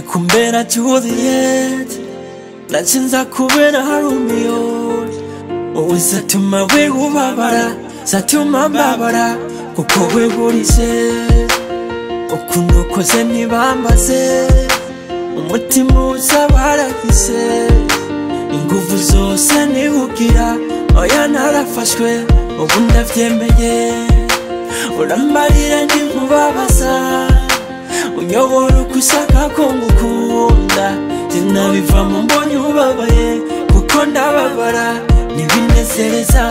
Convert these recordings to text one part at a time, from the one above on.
kubera Juliet Nacinza kubera Romeo Wowe zatuma we ubabara Zatuma mbabara Kuko we burize Ukuntu ukoze ntibambaze Umutima uza barahise Inguvu zose niwugira Oya narafashwe Ubu ndabyemeye Urambarira ntimubabaza unyobora uko ushaka ko ngukunda sinabiva mu mbonye ubabaye kuko ndababara ntibinezereza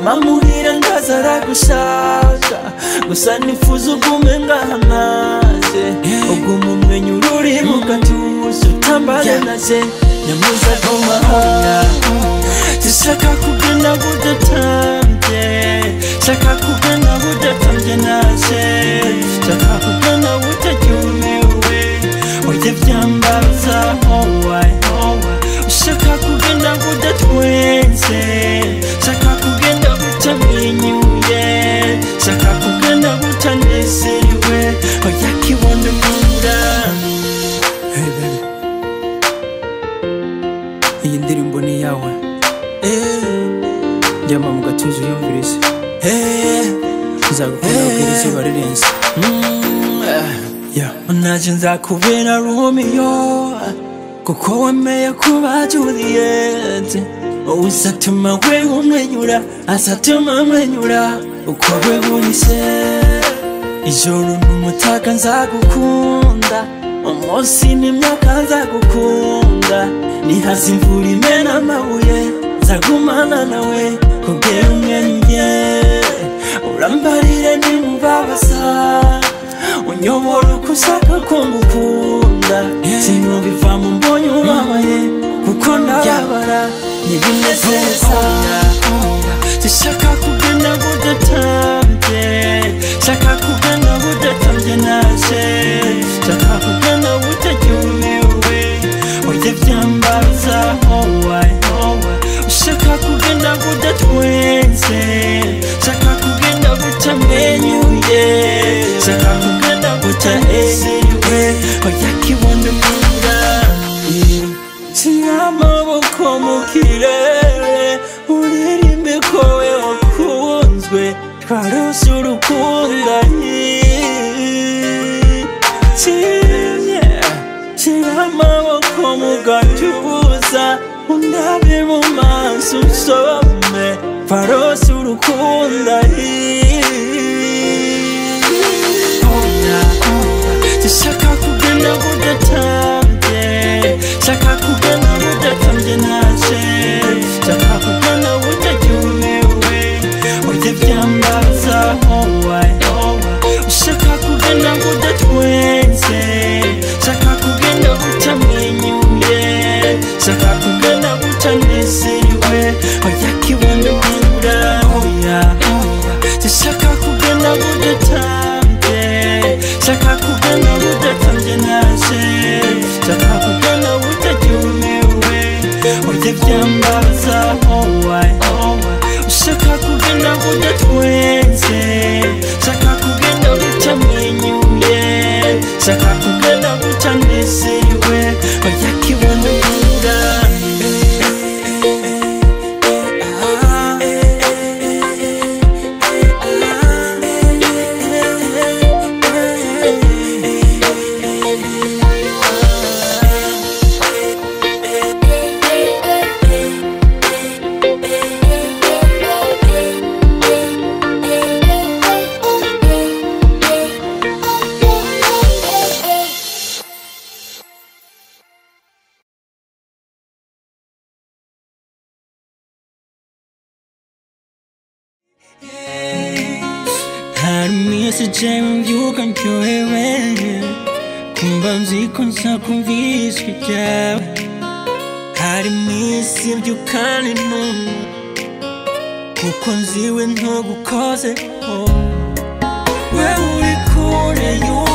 mama muhira ndaza aragushaka gusa nifuza ugume ngahangaje uguma umwenyura uri mu gatuza utambare naje nyamuza kumahanga zishaka kugenda budatambye shaka kugenda budatambye naje shaka kugenda butaryumiwe oya byambaza howayi howayi ushaka kugenda budatwenze shaka kugenda butamwenyuye shaka kugenda butanezerewe oya kibondo murami hey baby iyi ndirimbo ni iyawe jyama mu gatuza uyumvirize nzagukunda kubera izuba rirenze Yeah. naje nzakubera romeo kuko wemeye kuba juliet uzatuma we umwenyura azatuma mwenyura uko we burise ijoro n'umutaka nzagukunda umunsi n'imyaka nzagukunda nihaza imvura imena amabuye nzagumana nawe kubwira umwenyuye urambarire nimubabaza unyobora uko ushaka ko ngukunda sinumva mu mbonye ubabaye kuko ndababara ntibinezeza zishaka kugenda budatambye shaka kugenda budatambye naje shaka kugenda butaryumiwe oya byambaza howayi howayi ushaka kugenda budatwenze shaka kugenda butamenyuye shaka kugenda butahezerewe oya kibondo mura shira amaboko mu kirere uririmbe ko we wakunzwe twarose urukundanye shira amaboko mu gatuza undabe mu maso usome farose urukundanye Shaka kugenda budatambye Shaka kugenda budatambye naje Shaka kugenda butaryumiwe Oya byambaza howayi howayi Ushaka kugenda budatwenze Shaka kugenda butamwenyuye Shaka kugenda butanezerewe Oya kibondo mura oya Shaka kugenda budatambye shaka kugana budatambye naje shaka kugana butaryumiwe oya byambaza howayi howayi ushaka kugenda budatwenze shaka kugenda butamwenyuye shaka kugenda butanezerewe oya kibondo Hari mwese je mbyuka ncyohewe Kumva nziko nsakumvisha ibyawe Hari mwisi mbyukane numva Kuko nziwe ntugukozeho Wewe uri kure y'uwo